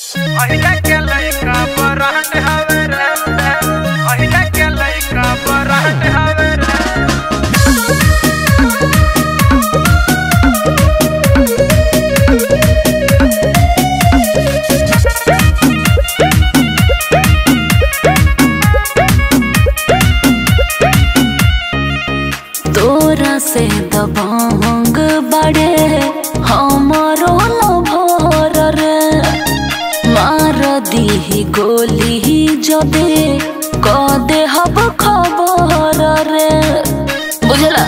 अहिले के लइका बरात हवे रे अहिले के लइका बरात हवे रे तोरा से दबंग बड़े हमारो लभर रे मार दीही गोली जदे क दे हब खबर रे बुझला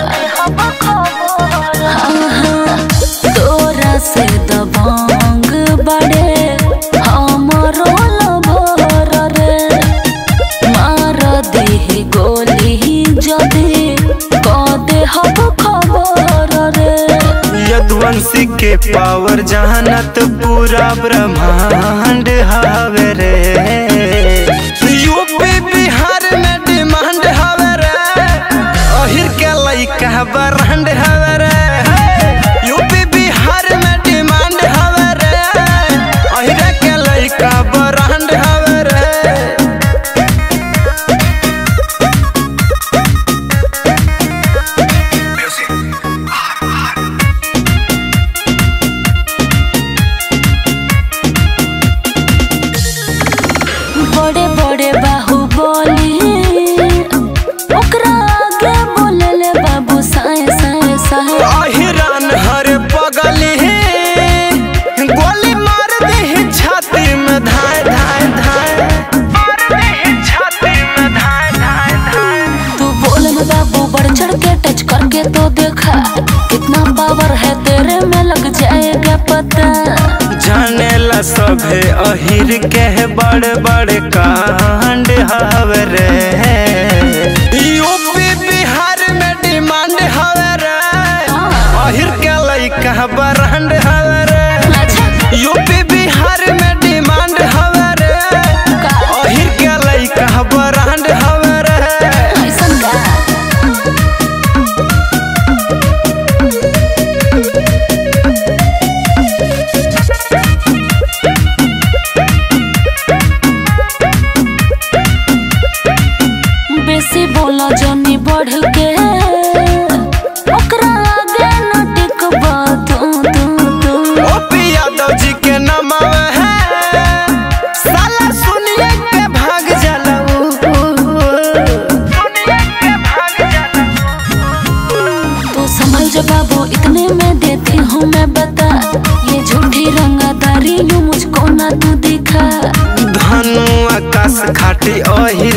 हाँ, हाँ, तोरा से दबंग बड़े हमारो लभर रे मार देह गोली जदे कदे हब खबर रे यदुवंशी के पावर जहानत पूरा ब्रह्मांड हवे रे यूपी बिहार में डिमांड हवे रे अहिर के लइका ब्रांड हवे रे यूपी बिहार में डिमांड हवे रे अहिर के लइका ब्रांड हवे रे बड़े बड़े बाहुबली ओकरा आगे बोलले बाबू साए साए साए अहिरान हर पगली गोली मार दे छाती में धाय धाय धाय मार दे छाती में धाय धाय धाय तू बोल में बाबू बढ़ चढ़ के टच करके तो देखा कितना पावर है तेरे में लग जाएगा पता जाने ला सभे अहिर के बड़े बड़े कांड हवे रे यूपी बिहार में डिमांड हवे रे अहिर के लइका ब्रांड हवे रे अच्छा यूपी बिहार में डिमांड हवे रे का अहिर के लइका ब्रांड हवे रे ऐसन का बेसी बोला जनी बढ़ के ओकरा आगे न टिकबा तू तू तू ओपी यादव जी के नाम है साला सुनिए के भाग जाला ऊ। सुनिए के भाग जाला तू संभल जा बाबू इतने में देती हूँ मैं बता ये झूठी रंगादारी यूं मुझको ना तू दिखा धनु आकाश खाटी अहिर